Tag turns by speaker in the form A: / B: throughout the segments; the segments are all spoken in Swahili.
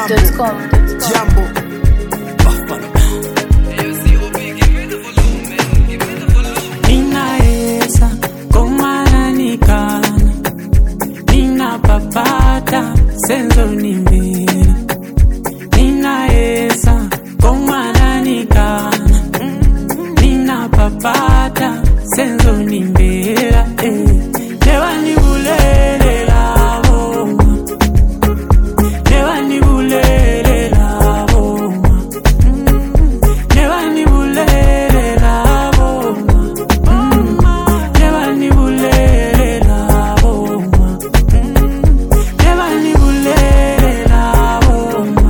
A: westhiitsmusic.com.
B: Jambo
C: Ninaesa komana nikana ninapapata senzo ni mbili ninaesa komana nikana ninapapata senzo ni mbela eh. Newanibulelela boma Newanibulelela boma Newanibulelela boma Newanibulelela boma Newanibulelela boma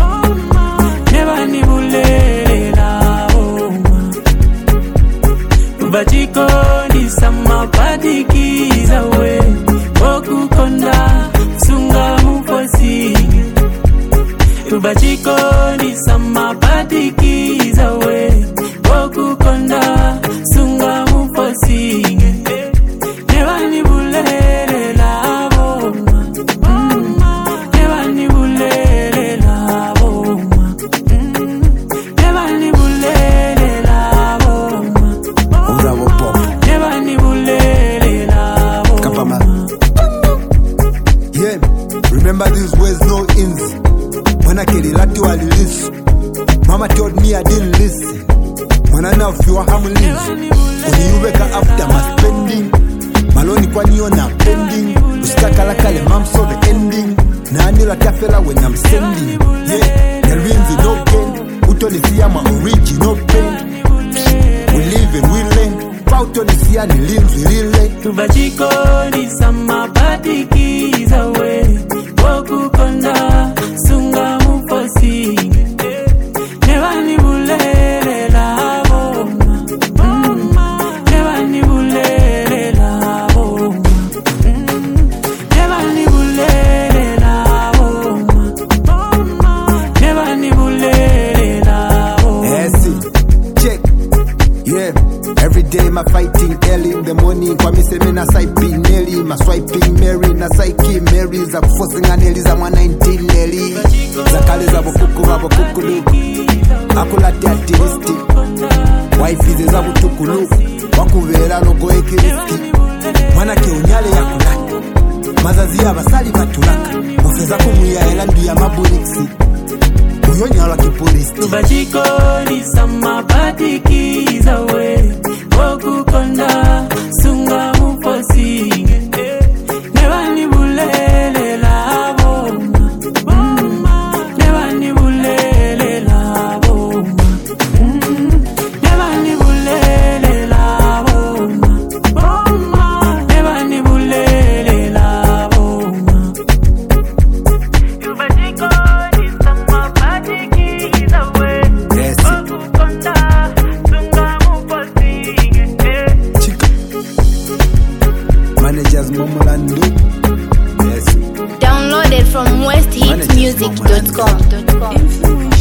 C: Newanibulelela boma Bachikoni samapatikiza we okukonda sunga mufosini Bachikoni samapatikiza we okukonda sunga mufosini Nevanibulelela boma Nevanibulelela boma Nevanibulelela boma
B: Urabo Pop
C: Nevanibulelela
B: Kapama
C: boma
B: Yeah Remember these words no ins When I kill lati walilisu Mama told me I didn't listen When I now feel harmless Uniweka after my spending Maloni kwa niyo na pending Usikakala kale mam so the ending Na anila tafela when I'm sending Yeah The wins no gain Utonisia ma original pain We live and we learn Pautonisia ni linzi lile
C: tubachikoni samapatikiza we wokukonda sunga mufosini nevanibulelela boma nevanibulelela boma nevanibulelela boma nevanibulelela boma
B: Yes, check. Yeah, every day my fighting early in the morning. Kwa mi seme na swiping Nelly, ma swiping Mary na psyche Mary za kufosinga Nelly za mwa 19 Nelly za kale za bokuku ba bokukulu akulate atilisti waifize za butukulu wakubera nogoye kiriski mwana ke unyale yakulata mazazi abasali batulaka ofeza kumwiyaela ndu ya maburiksi uyonyalwa kipolisi
C: tubachikoni samapatikiza we wokukonda sunga mufosini nevanibulelela boma nevanibulelela boma nevanibulelela boma nevanibulelela boma tubachikoni samapatikiza we
B: Yes.
C: wokukonda sunga mufosini
B: Chica. Managers Momolandu. Yes.
A: Downloaded from westhiitsmusic.com.